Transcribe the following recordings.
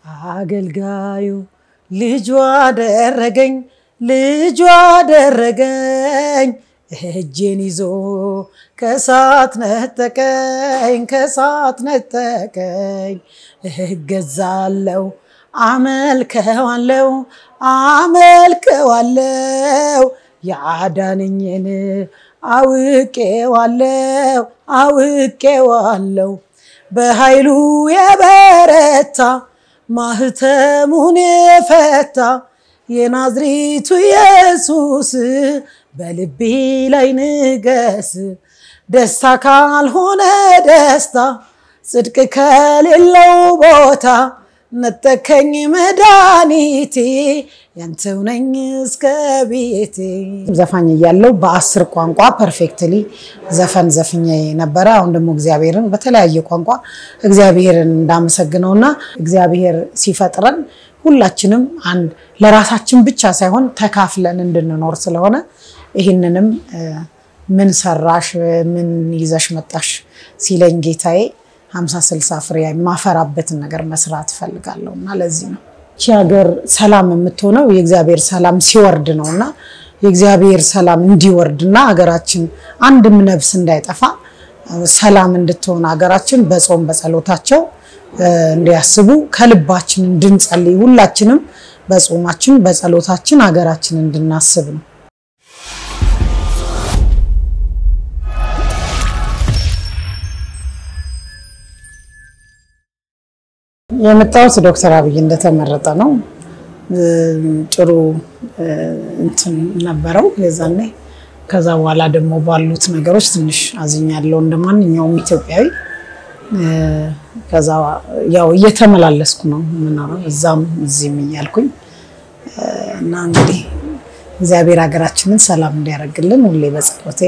አገልጋዩ ልጇ አደረገኝ ልጇ አደረገኝ እጄን ይዞ ከሳት ነጠቀኝ ከሳት ነጠቀኝ እገዛለው አመልከዋለው አመልከዋለው ያዳነኝን አውቄዋለው አውቄዋለው በኃይሉ የበረታ ማህተሙን የፈታ የናዝሬቱ ኢየሱስ በልቤ ላይ ንገስ። ደስታ ካልሆነ ደስታ ጽድቅ ከሌለው ቦታ ነጠከኝ መድኃኒቴ ያንተው ነኝ እስከ ቤቴ። ዘፋኝ እያለው በአስር ቋንቋ ፐርፌክትሊ ዘፈን ዘፍኜ ነበረ። አሁን ደግሞ እግዚአብሔርን በተለያየ ቋንቋ እግዚአብሔርን እንዳመሰግነውና እግዚአብሔር ሲፈጥረን ሁላችንም አንድ ለራሳችን ብቻ ሳይሆን ተካፍለን እንድንኖር ስለሆነ ይህንንም ምን ሰራሽ ምን ይዘሽ መጣሽ ሲለኝ ጌታዬ ሀምሳ ስልሳ ፍሬ የማፈራበትን ነገር መስራት እፈልጋለሁ እና ለዚህ ነው ይቺ ሀገር ሰላም የምትሆነው የእግዚአብሔር ሰላም ሲወርድ ነው እና የእግዚአብሔር ሰላም እንዲወርድ እና ሀገራችን አንድም ነፍስ እንዳይጠፋ ሰላም እንድትሆን ሀገራችን በጾም በጸሎታቸው እንዲያስቡ ከልባችን እንድንጸልይ ሁላችንም በጾማችን በጸሎታችን ሀገራችን እንድናስብ ነው። የመጣሁት ዶክተር አብይ እንደተመረጠ ነው። ጥሩ እንትን ነበረው የዛኔ። ከዛ በኋላ ደግሞ ባሉት ነገሮች ትንሽ አዝኛለሁ እንደ ማንኛውም ኢትዮጵያዊ። ከዛ ያው እየተመላለስኩ ነው የምኖረው እዛም እዚህም እያልኩኝ እና እንግዲህ እግዚአብሔር ሀገራችንን ሰላም እንዲያደርግልን ሁሌ በጸሎቴ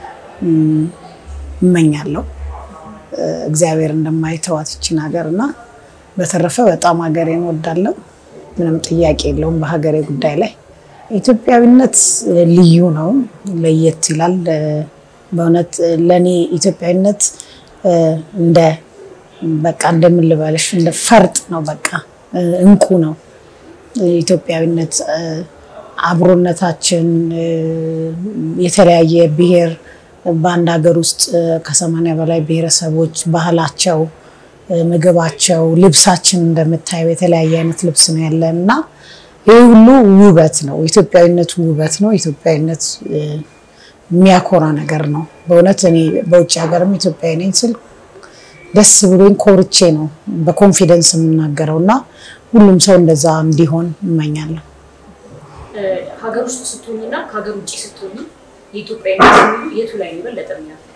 እመኛለሁ። እግዚአብሔር እንደማይተዋት ይችን ሀገር እና በተረፈ በጣም ሀገሬን እወዳለሁ። ምንም ጥያቄ የለውም በሀገሬ ጉዳይ ላይ። ኢትዮጵያዊነት ልዩ ነው፣ ለየት ይላል። በእውነት ለእኔ ኢትዮጵያዊነት እንደ በቃ እንደምን ልበልሽ እንደ ፈርጥ ነው፣ በቃ እንቁ ነው ኢትዮጵያዊነት። አብሮነታችን የተለያየ ብሔር በአንድ ሀገር ውስጥ ከሰማንያ በላይ ብሔረሰቦች ባህላቸው ምግባቸው፣ ልብሳችን እንደምታየው የተለያየ አይነት ልብስ ነው ያለን እና ይህ ሁሉ ውበት ነው። ኢትዮጵያዊነት ውበት ነው። ኢትዮጵያዊነት የሚያኮራ ነገር ነው። በእውነት እኔ በውጭ ሀገርም ኢትዮጵያዊ ነኝ ስል ደስ ብሎኝ ኮርቼ ነው በኮንፊደንስ የምናገረው እና ሁሉም ሰው እንደዛ እንዲሆን እመኛለሁ። ሀገር ውስጥ ስትሆኝና ከሀገር ውጭ ስትሆኝ የኢትዮጵያዊነት የቱ ላይ ነው የበለጠ የሚያፍቅ?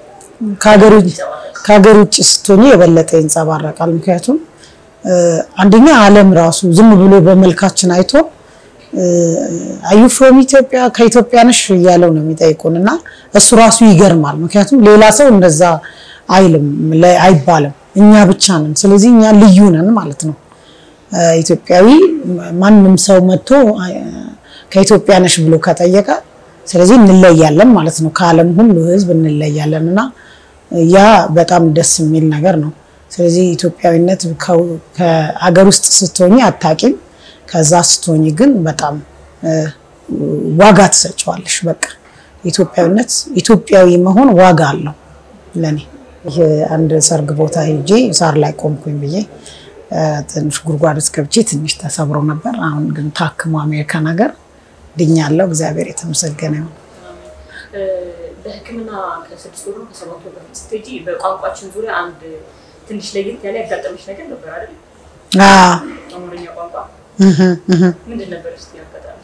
ከሀገር ውጭ ስትሆኝ የበለጠ ይንጸባረቃል። ምክንያቱም አንደኛ ዓለም ራሱ ዝም ብሎ በመልካችን አይቶ አዩ ፍሮም ኢትዮጵያ ከኢትዮጵያ ነሽ እያለው ነው የሚጠይቁን እና እሱ ራሱ ይገርማል። ምክንያቱም ሌላ ሰው እንደዛ አይልም አይባልም፣ እኛ ብቻ ነን። ስለዚህ እኛ ልዩ ነን ማለት ነው። ኢትዮጵያዊ ማንም ሰው መጥቶ ከኢትዮጵያ ነሽ ብሎ ከጠየቀ ስለዚህ እንለያለን ማለት ነው። ከዓለም ሁሉ ሕዝብ እንለያለን እና ያ በጣም ደስ የሚል ነገር ነው። ስለዚህ ኢትዮጵያዊነት ከሀገር ውስጥ ስትሆኝ አታቂም፣ ከዛ ስትሆኝ ግን በጣም ዋጋ ትሰጨዋለሽ። በቃ ኢትዮጵያዊነት ኢትዮጵያዊ መሆን ዋጋ አለው ለኔ። ይህ አንድ ሰርግ ቦታ ሄጄ ሳር ላይ ቆምኩኝ ብዬ ትንሽ ጉድጓድ ውስጥ ገብቼ ትንሽ ተሰብሮ ነበር። አሁን ግን ታክሞ አሜሪካን ሀገር ድኛለሁ። እግዚአብሔር የተመሰገነ ይሁን። በሕክምና ከስድስት ወር ከሰባት ወር በፊት ስትሄጂ በቋንቋችን ዙሪያ አንድ ትንሽ ለየት ያለ ያጋጠመች ነገር ነበር አይደል? አማርኛ ቋንቋ ምንድን ነበር? እስኪ ያጋጠመ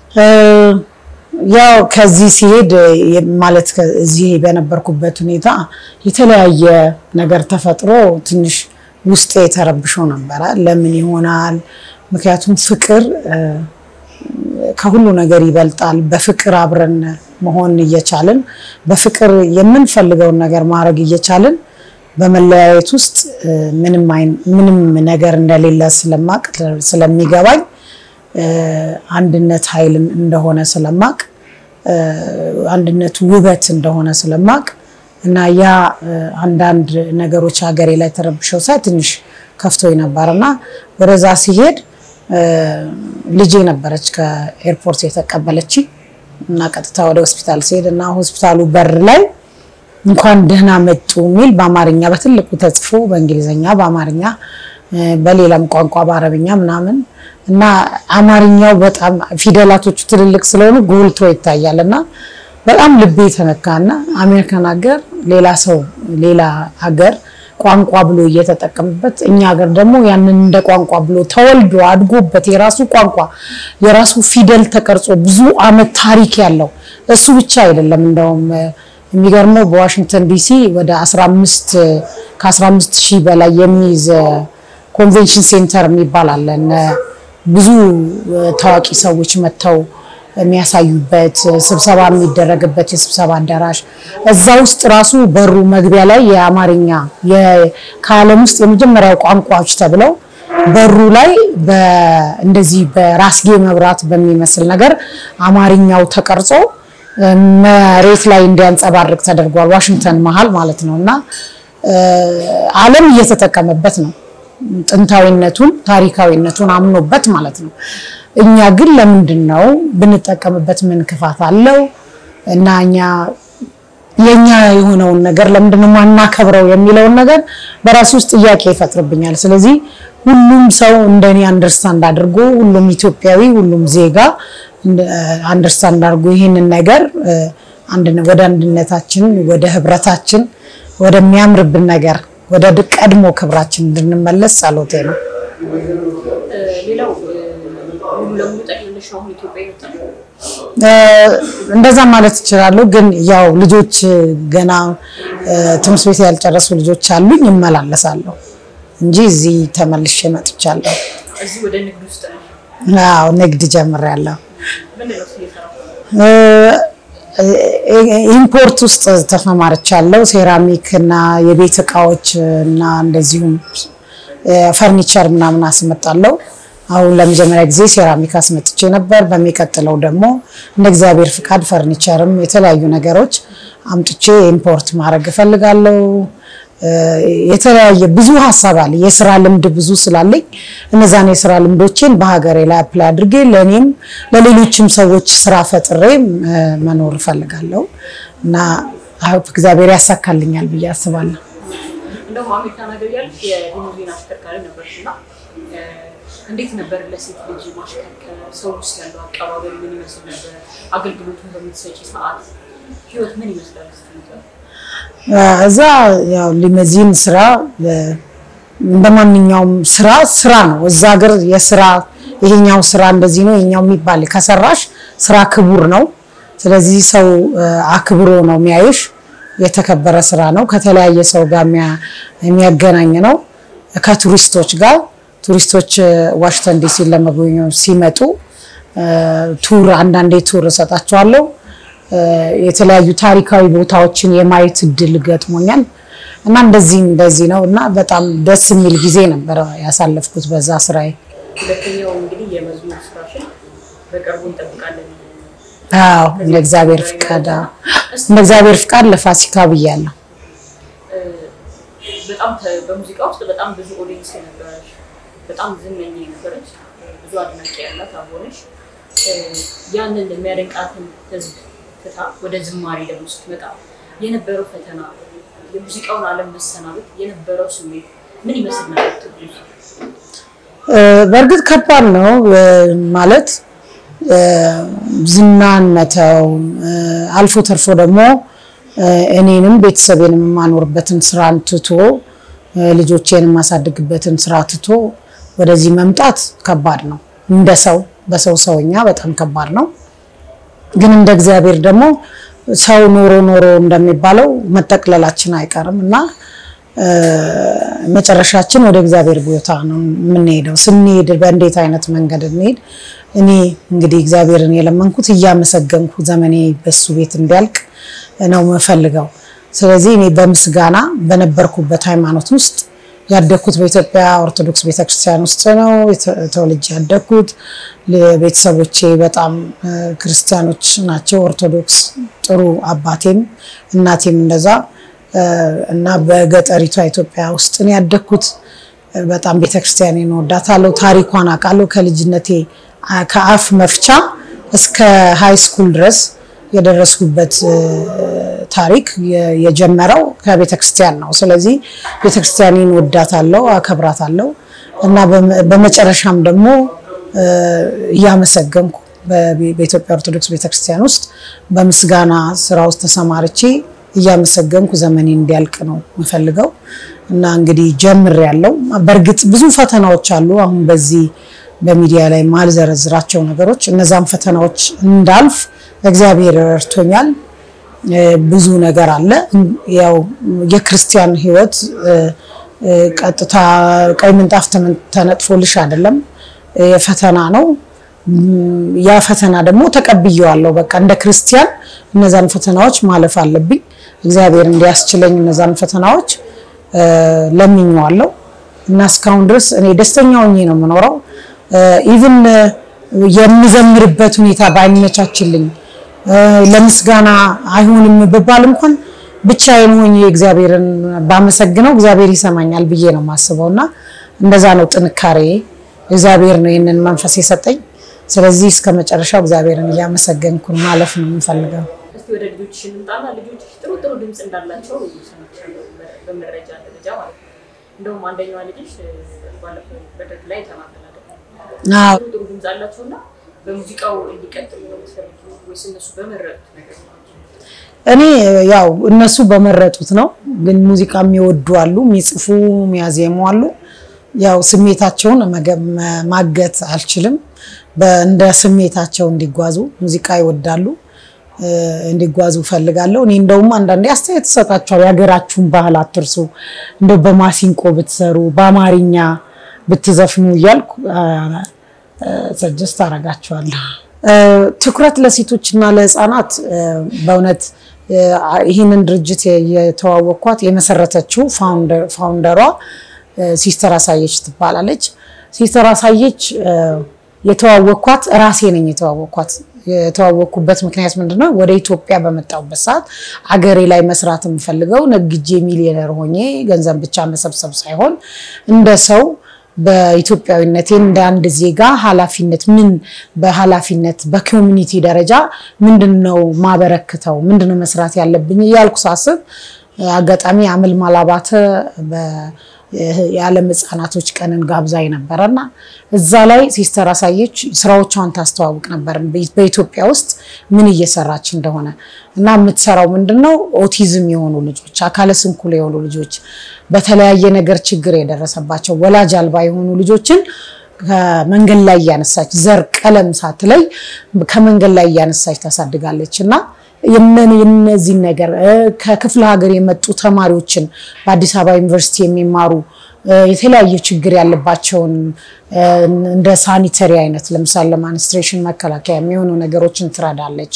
ያው ከዚህ ሲሄድ ማለት እዚህ በነበርኩበት ሁኔታ የተለያየ ነገር ተፈጥሮ ትንሽ ውስጤ የተረብሾ ነበረ። ለምን ይሆናል? ምክንያቱም ፍቅር ከሁሉ ነገር ይበልጣል። በፍቅር አብረን መሆን እየቻልን በፍቅር የምንፈልገውን ነገር ማድረግ እየቻልን በመለያየት ውስጥ ምንም ነገር እንደሌለ ስለማቅ ስለሚገባኝ አንድነት ኃይል እንደሆነ ስለማቅ አንድነት ውበት እንደሆነ ስለማቅ እና ያ አንዳንድ ነገሮች ሀገሬ ላይ ተረብሸው ሳይ ትንሽ ከፍቶኝ ነበር እና ወደዛ ሲሄድ ልጄ ነበረች ከኤርፖርት የተቀበለች እና ቀጥታ ወደ ሆስፒታል ሲሄድ እና ሆስፒታሉ በር ላይ እንኳን ደህና መጡ የሚል በአማርኛ በትልቁ ተጽፎ በእንግሊዝኛ በአማርኛ በሌላም ቋንቋ በአረብኛ ምናምን እና አማርኛው በጣም ፊደላቶቹ ትልልቅ ስለሆኑ ጎልቶ ይታያል እና በጣም ልቤ የተነካና አሜሪካን ሀገር ሌላ ሰው ሌላ ሀገር ቋንቋ ብሎ እየተጠቀምበት እኛ ሀገር ደግሞ ያንን እንደ ቋንቋ ብሎ ተወልዶ አድጎበት የራሱ ቋንቋ የራሱ ፊደል ተቀርጾ ብዙ ዓመት ታሪክ ያለው እሱ ብቻ አይደለም። እንደውም የሚገርመው በዋሽንግተን ዲሲ ወደ 15 ከ15 ሺህ በላይ የሚይዝ ኮንቬንሽን ሴንተር የሚባል አለ። ብዙ ታዋቂ ሰዎች መጥተው የሚያሳዩበት ስብሰባ የሚደረግበት የስብሰባ አዳራሽ እዛ ውስጥ ራሱ በሩ መግቢያ ላይ የአማርኛ ከዓለም ውስጥ የመጀመሪያው ቋንቋዎች ተብለው በሩ ላይ እንደዚህ በራስጌ መብራት በሚመስል ነገር አማርኛው ተቀርጾ መሬት ላይ እንዲያንጸባርቅ ተደርጓል። ዋሽንግተን መሀል ማለት ነው እና ዓለም እየተጠቀመበት ነው ጥንታዊነቱን ታሪካዊነቱን አምኖበት ማለት ነው። እኛ ግን ለምንድን ነው ብንጠቀምበት ምን ክፋት አለው? እና እኛ የኛ የሆነውን ነገር ለምንድን ነው ማናከብረው የሚለውን ነገር በራሴ ውስጥ ጥያቄ ይፈጥርብኛል። ስለዚህ ሁሉም ሰው እንደኔ አንደርስታንድ አድርጎ ሁሉም ኢትዮጵያዊ ሁሉም ዜጋ አንደርስታንድ አድርጎ ይህንን ነገር ወደ አንድነታችን ወደ ህብረታችን ወደሚያምርብን ነገር ወደ ቀድሞ ክብራችን እንድንመለስ ጸሎቴ ነው። ሌላው ሙሉ ለሙሉ ጠቅልልሽ አሁን ኢትዮጵያ ይወጣል። እንደዛ ማለት እችላለሁ። ግን ያው ልጆች ገና ትምህርት ቤት ያልጨረሱ ልጆች አሉኝ፣ እመላለሳለሁ እንጂ እዚህ ተመልሼ መጥቻለሁ። እዚህ ወደ ንግድ ውስጥ ነው። አዎ ንግድ ጀምሬያለሁ። ምንድን ነው እሱ እየሰራው? ኢምፖርት ውስጥ ተሰማርቻለሁ። ሴራሚክ እና የቤት እቃዎች እና እንደዚሁም ፈርኒቸር ምናምን አስመጣለሁ። አሁን ለመጀመሪያ ጊዜ ሴራሚክ አስመጥቼ ነበር። በሚቀጥለው ደግሞ እንደ እግዚአብሔር ፍቃድ ፈርኒቸርም የተለያዩ ነገሮች አምጥቼ ኢምፖርት ማድረግ እፈልጋለሁ። የተለያየ ብዙ ሀሳብ አለ። የስራ ልምድ ብዙ ስላለኝ እነዛን የስራ ልምዶችን በሀገሬ ላይ አፕላይ አድርጌ ለእኔም ለሌሎችም ሰዎች ስራ ፈጥሬ መኖር እፈልጋለሁ እና እግዚአብሔር ያሳካልኛል ብዬ አስባለሁ። እንደውም አሜሪካን ሀገር ያለሽ የሊሙዚን አሽከርካሪ ነበርሽ እና እንዴት ነበር ለሴት ልጅ ማሽከርከር? ሰው ውስጥ ያለው አቀባበል ምን ይመስል ነበር? አገልግሎቱን በምትሰጪ ሰዓት ህይወት ምን ይመስላል? እስኪ ንገሪኝ። እዛ ያው ሊመዚን ስራ እንደ ማንኛውም ስራ ስራ ነው። እዛ ሀገር የስራ ይሄኛው ስራ እንደዚህ ነው ይሄኛው የሚባል ከሰራሽ ስራ ክቡር ነው። ስለዚህ ሰው አክብሮ ነው የሚያይሽ። የተከበረ ስራ ነው። ከተለያየ ሰው ጋር የሚያገናኝ ነው። ከቱሪስቶች ጋር ቱሪስቶች ዋሽንግተን ዲሲ ለመጎብኘት ሲመጡ ቱር አንዳንዴ ቱር እሰጣቸዋለሁ። የተለያዩ ታሪካዊ ቦታዎችን የማየት እድል ገጥሞኛል እና እንደዚህ እንደዚህ ነው እና በጣም ደስ የሚል ጊዜ ነበረ ያሳለፍኩት በዛ ስራዬ። ሁለተኛው እንግዲህ የመዝሙር ስራሽን በቅርቡ እንጠብቃለን። አዎ እንደ እግዚአብሔር ፍቃድ አዎ፣ እንደ እግዚአብሔር ፍቃድ ለፋሲካ ብያለሁ። በጣም ተ- በሙዚቃ ውስጥ በጣም ብዙ ኦዲየንስ የነበረች በጣም ዝነኛ የነበረች ብዙ አድናቂ ያላት አቦነሽ ያንን የሚያደንቃትን ህዝብ ትታ ወደ ዝማሬ ደግሞ ስትመጣ የነበረው ፈተና የሙዚቃውን ዓለም መሰናበት የነበረው ስሜት ምን ይመስል ነበር? ትግሉ? በእርግጥ ከባድ ነው ማለት ዝናን መተው አልፎ ተርፎ ደግሞ እኔንም ቤተሰቤንም የማኖርበትን ስራን ትቶ ልጆቼን የማሳድግበትን ስራ ትቶ ወደዚህ መምጣት ከባድ ነው። እንደ ሰው በሰው ሰውኛ በጣም ከባድ ነው። ግን እንደ እግዚአብሔር ደግሞ ሰው ኖሮ ኖሮ እንደሚባለው መጠቅለላችን አይቀርም እና መጨረሻችን ወደ እግዚአብሔር ቦታ ነው የምንሄደው። ስንሄድ በእንዴት አይነት መንገድ እንሄድ? እኔ እንግዲህ እግዚአብሔርን የለመንኩት እያመሰገንኩ ዘመኔ በሱ ቤት እንዲያልቅ ነው የምፈልገው። ስለዚህ እኔ በምስጋና በነበርኩበት ሃይማኖት ውስጥ ያደግኩት በኢትዮጵያ ኦርቶዶክስ ቤተክርስቲያን ውስጥ ነው ተወልጄ ያደግኩት። ቤተሰቦቼ በጣም ክርስቲያኖች ናቸው፣ ኦርቶዶክስ ጥሩ አባቴም እናቴም እንደዛ እና በገጠሪቷ ኢትዮጵያ ውስጥ ነው ያደግኩት። በጣም ቤተክርስቲያኔን እወዳታለሁ። ታሪኳን አውቃለሁ። ከልጅነቴ ከአፍ መፍቻ እስከ ሃይ ስኩል ድረስ የደረስኩበት ታሪክ የጀመረው ከቤተክርስቲያን ነው። ስለዚህ ቤተክርስቲያኔን እወዳታለሁ፣ አከብራታለሁ እና በመጨረሻም ደግሞ እያመሰገንኩ በኢትዮጵያ ኦርቶዶክስ ቤተክርስቲያን ውስጥ በምስጋና ስራ ውስጥ ተሰማርቼ እያመሰገንኩ ዘመኔ እንዲያልቅ ነው የምፈልገው እና እንግዲህ ጀምር ያለው በእርግጥ ብዙ ፈተናዎች አሉ። አሁን በዚህ በሚዲያ ላይ ማልዘረዝራቸው ነገሮች እነዛም ፈተናዎች እንዳልፍ እግዚአብሔር ረድቶኛል። ብዙ ነገር አለ። ያው የክርስቲያን ሕይወት ቀጥታ ቀይ ምንጣፍ ተነጥፎልሽ አይደለም፣ የፈተና ነው። ያ ፈተና ደግሞ ተቀብዬዋለሁ። በቃ እንደ ክርስቲያን እነዛን ፈተናዎች ማለፍ አለብኝ። እግዚአብሔር እንዲያስችለኝ እነዛን ፈተናዎች ለምኜዋለሁ እና እስካሁን ድረስ እኔ ደስተኛ ሆኜ ነው የምኖረው። ኢቭን የምዘምርበት ሁኔታ ባይመቻችልኝ ለምስጋና አይሆንም ብባል እንኳን ብቻዬን ሆኜ እግዚአብሔርን ባመሰግነው እግዚአብሔር ይሰማኛል ብዬ ነው የማስበው እና እንደዛ ነው ጥንካሬ። እግዚአብሔር ነው ይህንን መንፈስ የሰጠኝ። ስለዚህ እስከ መጨረሻው እግዚአብሔርን እያመሰገንኩ ማለፍ ነው የምፈልገው። እስቲ ወደ ልጆችሽ እንምጣና ልጆችሽ ጥሩ ጥሩ ድምፅ እንዳላቸው ሰምቻለሁ፣ በመረጃ ደረጃ ማለት ነው። እንደውም አንደኛዋ ልጅሽ ባለፈው መድረክ ላይ ተናገራለች። ጥሩ ጥሩ ድምፅ አላቸው እና በሙዚቃው እንዲቀጥሉ ነው የምትፈልጊው ወይስ እነሱ በመረጡት ነገር ነው? እኔ ያው እነሱ በመረጡት ነው። ግን ሙዚቃ የሚወዱ አሉ፣ የሚጽፉ የሚያዜሙ አሉ። ያው ስሜታቸውን ማገት አልችልም። እንደ ስሜታቸው እንዲጓዙ ሙዚቃ ይወዳሉ እንዲጓዙ ፈልጋለሁ። እኔ እንደውም አንዳንዴ አስተያየት እሰጣቸዋለሁ። የሀገራችሁን ባህል አትርሱ፣ እንደው በማሲንቆ ብትሰሩ፣ በአማርኛ ብትዘፍኑ እያልኩ ሰጀስት አደርጋቸዋለሁ። ትኩረት ለሴቶች እና ለሕፃናት በእውነት ይህንን ድርጅት የተዋወቅኳት የመሰረተችው ፋውንደሯ ሲስተር አሳየች ትባላለች። ሲስተር አሳየች የተዋወቅኳት ራሴ ነኝ የተዋወቅኳት። የተዋወቅኩበት ምክንያት ምንድነው? ወደ ኢትዮጵያ በመጣሁበት ሰዓት አገሬ ላይ መስራት የምፈልገው ነግጄ ሚሊዮነር ሆኜ ገንዘብ ብቻ መሰብሰብ ሳይሆን እንደ ሰው በኢትዮጵያዊነቴ እንደ አንድ ዜጋ ኃላፊነት ምን በኃላፊነት በኮሚኒቲ ደረጃ ምንድን ነው ማበረክተው ምንድን ነው መስራት ያለብኝ እያልኩ ሳስብ አጋጣሚ አመልማል አባተ የዓለም ሕፃናቶች ቀንን ጋብዛኝ ነበረና እዛ ላይ ሲስተር አሳየች ስራዎቿን ታስተዋውቅ ነበር በኢትዮጵያ ውስጥ ምን እየሰራች እንደሆነ እና የምትሰራው ምንድነው ኦቲዝም የሆኑ ልጆች፣ አካለ ስንኩል የሆኑ ልጆች፣ በተለያየ ነገር ችግር የደረሰባቸው ወላጅ አልባ የሆኑ ልጆችን ከመንገድ ላይ እያነሳች ዘር ቀለም ሳትለይ ከመንገድ ላይ እያነሳች ታሳድጋለች እና የነዚህን ነገር ከክፍለ ሀገር የመጡ ተማሪዎችን በአዲስ አበባ ዩኒቨርሲቲ የሚማሩ የተለያየ ችግር ያለባቸውን እንደ ሳኒተሪ አይነት ለምሳሌ ለማንስትሬሽን መከላከያ የሚሆኑ ነገሮችን ትረዳለች።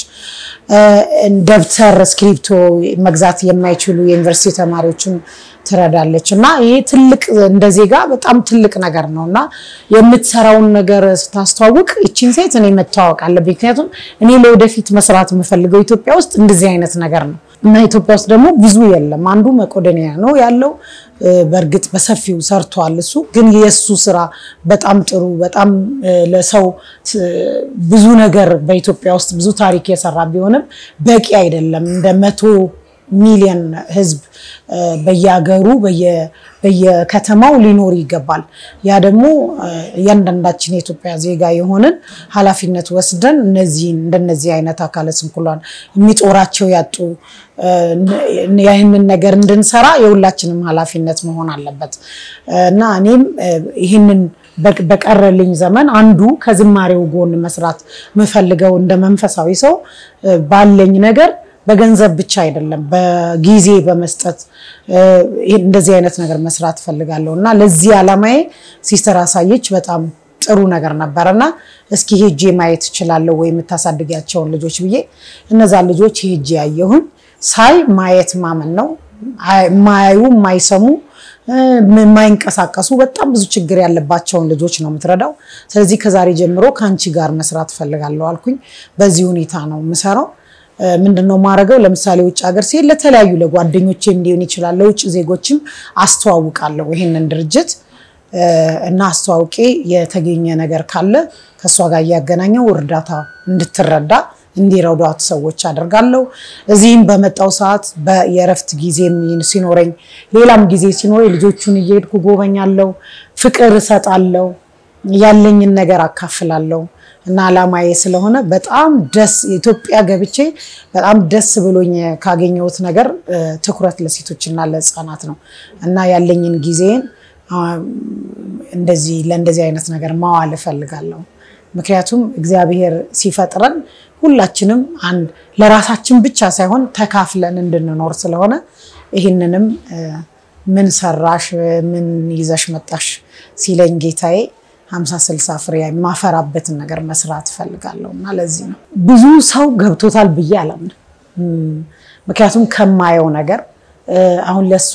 ደብተር፣ እስክሪፕቶ መግዛት የማይችሉ የዩኒቨርሲቲ ተማሪዎችን ትረዳለች እና ይሄ ትልቅ እንደ ዜጋ በጣም ትልቅ ነገር ነው እና የምትሰራውን ነገር ስታስተዋውቅ ይቺን ሴት እኔ መተዋወቅ አለብኝ። ምክንያቱም እኔ ለወደፊት መስራት የምፈልገው ኢትዮጵያ ውስጥ እንደዚህ አይነት ነገር ነው እና ኢትዮጵያ ውስጥ ደግሞ ብዙ የለም። አንዱ መቄዶንያ ነው ያለው። በእርግጥ በሰፊው ሰርቷል እሱ ግን የእሱ ስራ በጣም ጥሩ በጣም ለሰው ብዙ ነገር በኢትዮጵያ ውስጥ ብዙ ታሪክ የሰራ ቢሆንም በቂ አይደለም እንደ መቶ ሚሊዮን ህዝብ በየሀገሩ በየከተማው ሊኖር ይገባል። ያ ደግሞ እያንዳንዳችን የኢትዮጵያ ዜጋ የሆንን ኃላፊነት ወስደን እነዚህን እንደነዚህ አይነት አካለ ስንኩላን የሚጦራቸው ያጡ ይህንን ነገር እንድንሰራ የሁላችንም ኃላፊነት መሆን አለበት እና እኔም ይህንን በቀረልኝ ዘመን አንዱ ከዝማሬው ጎን መስራት የምፈልገው እንደ መንፈሳዊ ሰው ባለኝ ነገር በገንዘብ ብቻ አይደለም፣ በጊዜ በመስጠት እንደዚህ አይነት ነገር መስራት ፈልጋለሁ እና ለዚህ ዓላማዬ ሲስተር አሳየች በጣም ጥሩ ነገር ነበረ እና እስኪ ሄጄ ማየት እችላለሁ ወይ የምታሳድጊያቸውን ልጆች ብዬ እነዛን ልጆች ሄጄ ያየሁን ሳይ ማየት ማመን ነው። የማያዩ የማይሰሙ የማይንቀሳቀሱ በጣም ብዙ ችግር ያለባቸውን ልጆች ነው የምትረዳው። ስለዚህ ከዛሬ ጀምሮ ከአንቺ ጋር መስራት እፈልጋለሁ አልኩኝ። በዚህ ሁኔታ ነው የምሰራው። ምንድነው ማድረገው? ለምሳሌ ውጭ ሀገር ሲሄድ ለተለያዩ ለጓደኞቼም ሊሆን ይችላል ለውጭ ዜጎችም አስተዋውቃለሁ ይሄንን ድርጅት እና አስተዋውቄ የተገኘ ነገር ካለ ከእሷ ጋር እያገናኘው እርዳታ እንድትረዳ እንዲረዷት ሰዎች አደርጋለሁ። እዚህም በመጣው ሰዓት የእረፍት ጊዜ ሲኖረኝ፣ ሌላም ጊዜ ሲኖረኝ ልጆቹን እየሄድኩ ጎበኛለሁ፣ ፍቅር እሰጣለሁ፣ ያለኝን ነገር አካፍላለሁ እና አላማዬ ስለሆነ በጣም ደስ ኢትዮጵያ ገብቼ በጣም ደስ ብሎኝ ካገኘሁት ነገር ትኩረት ለሴቶችና ለሕፃናት ነው እና ያለኝን ጊዜን እንደዚህ ለእንደዚህ አይነት ነገር ማዋል እፈልጋለሁ። ምክንያቱም እግዚአብሔር ሲፈጥረን ሁላችንም አንድ ለራሳችን ብቻ ሳይሆን ተካፍለን እንድንኖር ስለሆነ ይህንንም ምን ሰራሽ ምን ይዘሽ መጣሽ ሲለኝ ጌታዬ ሀምሳ ስልሳ ፍሬ የማፈራበትን ነገር መስራት እፈልጋለሁ እና ለዚህ ነው ብዙ ሰው ገብቶታል ብዬ አላምንም። ምክንያቱም ከማየው ነገር አሁን ለእሷ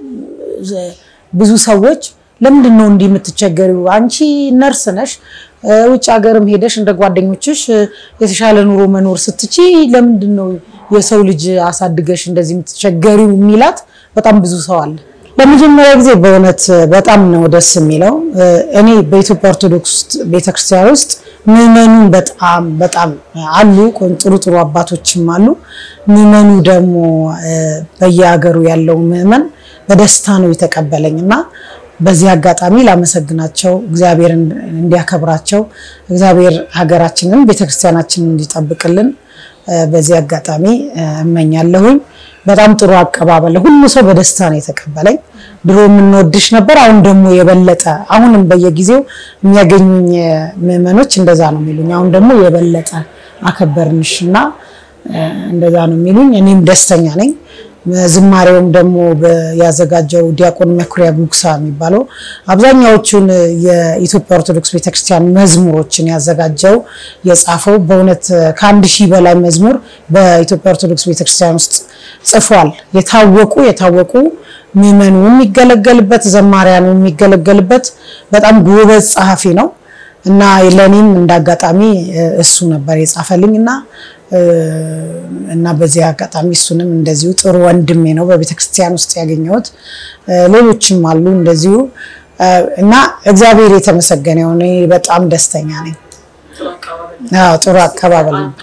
ብዙ ሰዎች ለምንድን ነው እንዲህ የምትቸገሪው? አንቺ ነርስ ነሽ፣ ውጭ ሀገርም ሄደሽ እንደ ጓደኞችሽ የተሻለ ኑሮ መኖር ስትቺ ለምንድን ነው የሰው ልጅ አሳድገሽ እንደዚህ የምትቸገሪው የሚላት በጣም ብዙ ሰው አለ። ለመጀመሪያ ጊዜ በእውነት በጣም ነው ደስ የሚለው። እኔ በኢትዮጵያ ኦርቶዶክስ ቤተክርስቲያን ውስጥ ምዕመኑን በጣም በጣም አሉ፣ ጥሩ ጥሩ አባቶችም አሉ። ምዕመኑ ደግሞ በየሀገሩ ያለው ምዕመን በደስታ ነው የተቀበለኝ እና በዚህ አጋጣሚ ላመሰግናቸው፣ እግዚአብሔር እንዲያከብራቸው፣ እግዚአብሔር ሀገራችንን ቤተክርስቲያናችንን እንዲጠብቅልን በዚህ አጋጣሚ እመኛለሁኝ። በጣም ጥሩ አቀባበል፣ ሁሉ ሰው በደስታ ነው የተቀበለኝ። ድሮ የምንወድሽ ነበር፣ አሁን ደግሞ የበለጠ አሁንም በየጊዜው የሚያገኙኝ ምዕመኖች እንደዛ ነው የሚሉኝ። አሁን ደግሞ የበለጠ አከበርንሽ እና እንደዛ ነው የሚሉኝ። እኔም ደስተኛ ነኝ። ዝማሬውም ደግሞ ያዘጋጀው ዲያቆን መኩሪያ ጉግሳ የሚባለው አብዛኛዎቹን የኢትዮጵያ ኦርቶዶክስ ቤተክርስቲያን መዝሙሮችን ያዘጋጀው የጻፈው በእውነት ከአንድ ሺህ በላይ መዝሙር በኢትዮጵያ ኦርቶዶክስ ቤተክርስቲያን ውስጥ ጽፏል። የታወቁ የታወቁ ምዕመኑ የሚገለገልበት ዘማሪያኑ የሚገለገልበት በጣም ጎበዝ ጸሐፊ ነው እና ለእኔም እንዳጋጣሚ እሱ ነበር የጻፈልኝ እና እና በዚህ አጋጣሚ እሱንም እንደዚሁ ጥሩ ወንድሜ ነው በቤተክርስቲያን ውስጥ ያገኘሁት። ሌሎችም አሉ እንደዚሁ እና እግዚአብሔር የተመሰገነ የሆነ በጣም ደስተኛ ነኝ። ጥሩ አቀባበል ነበር።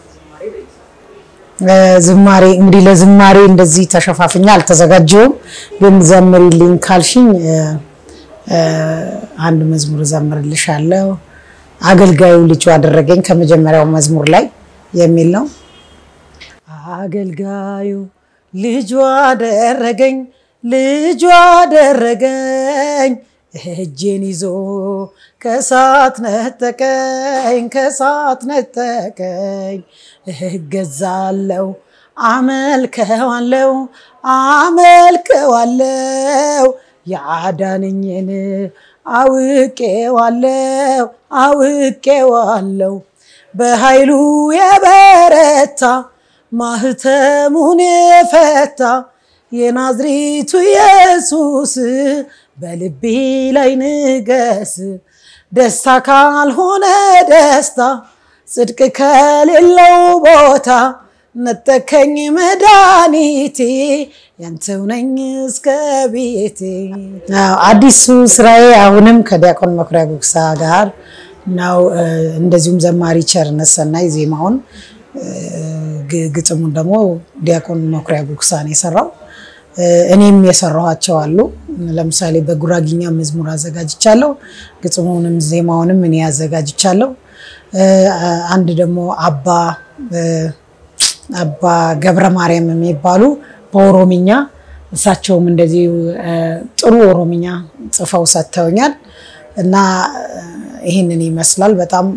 ዝማሬ እንግዲህ ለዝማሬ እንደዚህ ተሸፋፍኛ አልተዘጋጀውም፣ ግን ዘምሪልኝ ካልሽኝ አንድ መዝሙር ዘምርልሻለሁ። አገልጋዩ ልጁ አደረገኝ ከመጀመሪያው መዝሙር ላይ የሚል ነው። አገልጋዩ ልጁ አደረገኝ ልጁ አደረገኝ እጄን ይዞ ከሳት ነጠቀኝ ከሳት ነጠቀኝ እገዛለው አመልከዋለው አመልከዋለው ያዳነኝን አውቄዋለው አውቄዋለው በኃይሉ የበረታ ማህተሙን የፈታ የናዝሬቱ ኢየሱስ በልቤ ላይ ንገስ። ደስታ ካልሆነ ደስታ፣ ጽድቅ ከሌለው ቦታ ነጠከኝ መድኃኒቴ ያንተው ነኝ እስከ ቤቴ። አዲሱ ስራዬ አሁንም ከዲያቆን መኩሪያ ጉግሳ ጋር ነው። እንደዚሁም ዘማሪ ቸርነት ሰናይ ዜማውን፣ ግጥሙን ደግሞ ዲያቆን መኩሪያ ጉግሳ ነው የሰራው። እኔም የሰራኋቸው አሉ። ለምሳሌ በጉራጊኛ መዝሙር አዘጋጅቻለሁ። ግጥሙንም ዜማውንም እኔ አዘጋጅቻለሁ። አንድ ደግሞ አባ አባ ገብረ ማርያም የሚባሉ በኦሮምኛ እሳቸውም እንደዚሁ ጥሩ ኦሮምኛ ጽፈው ሰጥተውኛል እና ይህንን ይመስላል። በጣም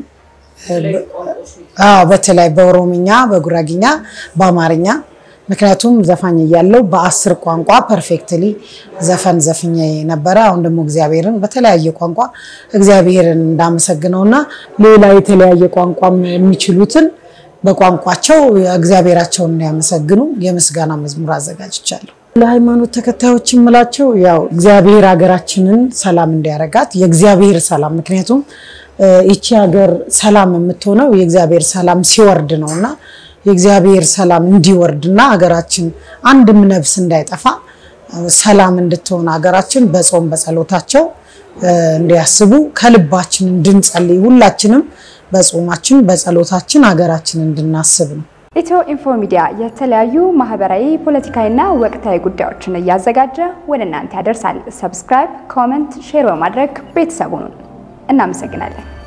በተለይ በኦሮምኛ፣ በጉራጊኛ፣ በአማርኛ ምክንያቱም ዘፋኝ እያለው በአስር ቋንቋ ፐርፌክትሊ ዘፈን ዘፍኜ ነበረ። አሁን ደግሞ እግዚአብሔርን በተለያየ ቋንቋ እግዚአብሔርን እንዳመሰግነውና ሌላ የተለያየ ቋንቋ የሚችሉትን በቋንቋቸው እግዚአብሔራቸውን እንዲያመሰግኑ የምስጋና መዝሙር አዘጋጅቻለሁ። ለሃይማኖት ተከታዮች የምላቸው ያው እግዚአብሔር ሀገራችንን ሰላም እንዲያረጋት የእግዚአብሔር ሰላም ምክንያቱም ይቺ ሀገር ሰላም የምትሆነው የእግዚአብሔር ሰላም ሲወርድ ነው እና የእግዚአብሔር ሰላም እንዲወርድና ሀገራችን አንድም ነፍስ እንዳይጠፋ ሰላም እንድትሆን ሀገራችን በጾም በጸሎታቸው እንዲያስቡ ከልባችን እንድንጸልይ ሁላችንም በጾማችን በጸሎታችን ሀገራችን እንድናስብ ነው። ኢትዮ ኢንፎ ሚዲያ የተለያዩ ማህበራዊ፣ ፖለቲካዊና ወቅታዊ ጉዳዮችን እያዘጋጀ ወደ እናንተ ያደርሳል። ሰብስክራይብ፣ ኮመንት፣ ሼር በማድረግ ቤተሰቡን እናመሰግናለን።